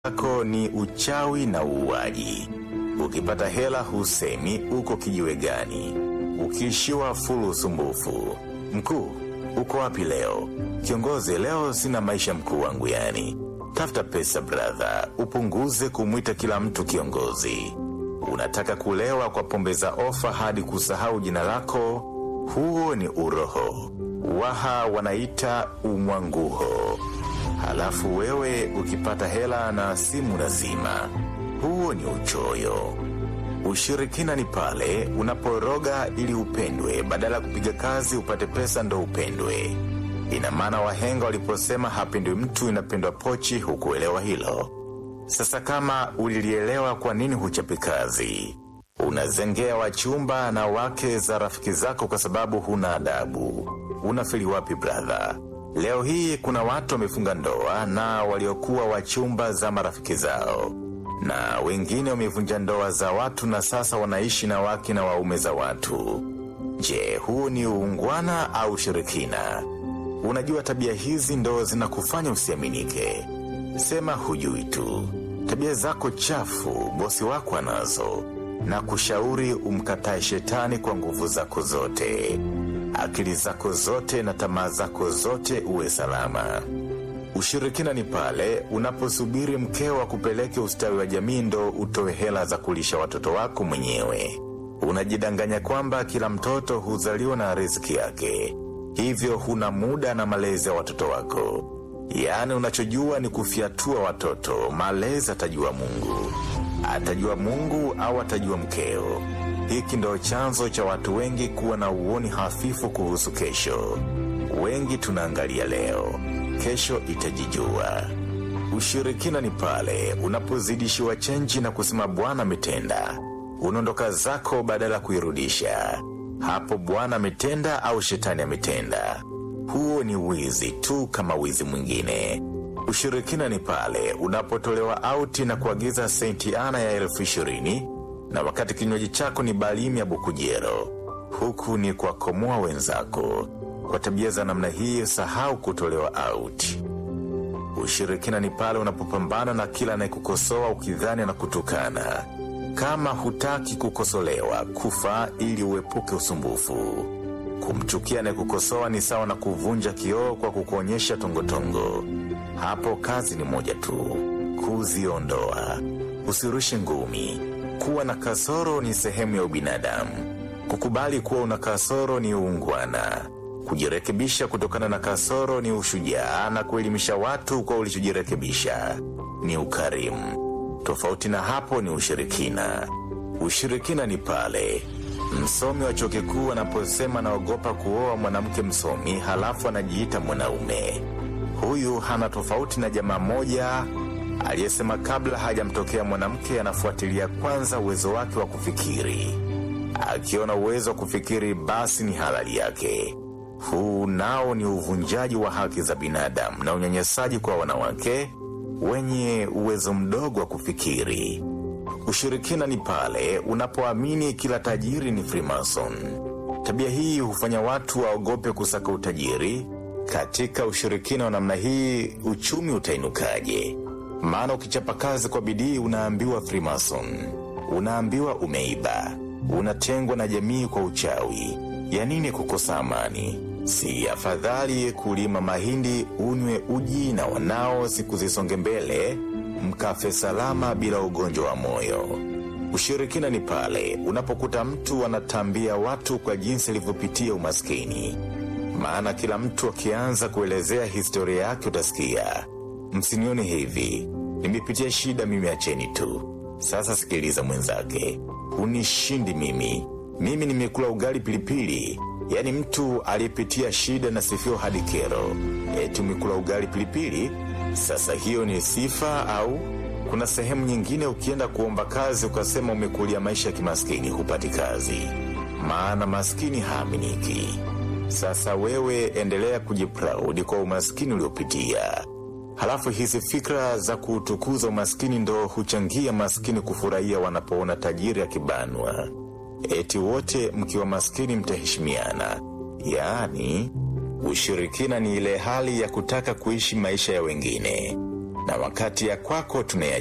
yako ni uchawi na uuaji. Ukipata hela husemi uko kijiwe gani, ukiishiwa fulu usumbufu. Mkuu, uko wapi leo? Kiongozi, leo sina maisha mkuu wangu yani. Tafuta pesa brother, upunguze kumwita kila mtu kiongozi. Unataka kulewa kwa pombe za ofa hadi kusahau jina lako? Huo ni uroho. Waha wanaita umwanguho. Halafu wewe ukipata hela na simu lazima. Huo ni uchoyo. Ushirikina ni pale unaporoga ili upendwe, badala ya kupiga kazi upate pesa ndo upendwe. Ina maana wahenga waliposema hapendwi mtu inapendwa pochi, hukuelewa hilo. Sasa kama ulilielewa, kwa nini huchapi kazi? Unazengea wachumba na wake za rafiki zako kwa sababu huna adabu. Unafeli wapi brother? Leo hii kuna watu wamefunga ndoa na waliokuwa wachumba za marafiki zao, na wengine wamevunja ndoa za watu na sasa wanaishi na wake na waume za watu. Je, huu ni uungwana au shirikina? Unajua tabia hizi ndo zinakufanya usiaminike. Sema hujui tu. Tabia zako chafu bosi wako anazo, na kushauri umkatae shetani kwa nguvu zako zote, akili zako zote na tamaa zako zote, uwe salama. Ushirikina ni pale unaposubiri mkeo akupeleke ustawi wa jamii ndo utoe hela za kulisha watoto wako mwenyewe. Unajidanganya kwamba kila mtoto huzaliwa na riziki yake, hivyo huna muda na malezi ya watoto wako. Yaani unachojua ni kufyatua watoto. Malezi atajua Mungu, atajua Mungu au atajua mkeo. Hiki ndo chanzo cha watu wengi kuwa na uoni hafifu kuhusu kesho. Wengi tunaangalia leo, kesho itajijua. Ushirikina ni pale unapozidishiwa chenji na kusema Bwana ametenda, unaondoka zako badala ya kuirudisha. Hapo Bwana ametenda au shetani ametenda. Huo ni wizi tu kama wizi mwingine. Ushirikina ni pale unapotolewa auti na kuagiza senti ana ya elfu ishirini na wakati kinywaji chako ni balimi ya bukujero. Huku ni kuwakomoa wenzako. Kwa tabia za namna hii, sahau kutolewa auti. Ushirikina ni pale unapopambana na kila anayekukosoa ukidhani na kutukana. Kama hutaki kukosolewa, kufa ili uepuke usumbufu. Kumchukia anayekukosoa ni sawa na kuvunja kioo kwa kukuonyesha tongotongo. Hapo kazi ni moja tu, kuziondoa. Usirushe ngumi. Kuwa na kasoro ni sehemu ya ubinadamu. Kukubali kuwa una kasoro ni uungwana. Kujirekebisha kutokana na kasoro ni ushujaa, na kuelimisha watu kwa ulichojirekebisha ni ukarimu. Tofauti na hapo ni ushirikina. Ushirikina ni pale msomi wa chuo kikuu anaposema anaogopa kuoa mwanamke msomi, halafu anajiita mwanaume. Huyu hana tofauti na jamaa moja aliyesema kabla hajamtokea mwanamke anafuatilia kwanza uwezo wake wa kufikiri. Akiona uwezo wa kufikiri, basi ni halali yake. Huu nao ni uvunjaji wa haki za binadamu na unyanyasaji kwa wanawake wenye uwezo mdogo wa kufikiri. Ushirikina ni pale unapoamini kila tajiri ni Freemason. Tabia hii hufanya watu waogope kusaka utajiri. Katika ushirikina wa namna hii, uchumi utainukaje? Maana ukichapa kazi kwa bidii unaambiwa Freemason, unaambiwa umeiba, unatengwa na jamii kwa uchawi. Ya nini kukosa amani? Si afadhali kulima mahindi, unywe uji na wanao, siku zisonge mbele, mkafe salama bila ugonjwa wa moyo. Ushirikina ni pale unapokuta mtu anatambia watu kwa jinsi alivyopitia umaskini. Maana kila mtu akianza kuelezea historia yake utasikia, msinione hivi, nimepitia shida mimi, acheni tu. Sasa sikiliza mwenzake, hunishindi mimi, mimi nimekula ugali pilipili. Yaani mtu aliyepitia shida na sifio hadi kero, eti umekula ugali pilipili. Sasa hiyo ni sifa au kuna sehemu nyingine ukienda kuomba kazi ukasema umekulia maisha ya kimaskini, hupati kazi, maana maskini haaminiki. Sasa wewe endelea kujipraudi kwa umaskini uliopitia, halafu hizi fikra za kuutukuza umaskini ndo huchangia maskini kufurahia wanapoona tajiri akibanwa. Eti wote mkiwa maskini mtaheshimiana. Yaani, ushirikina ni ile hali ya kutaka kuishi maisha ya wengine. na wakati ya kwako tunaya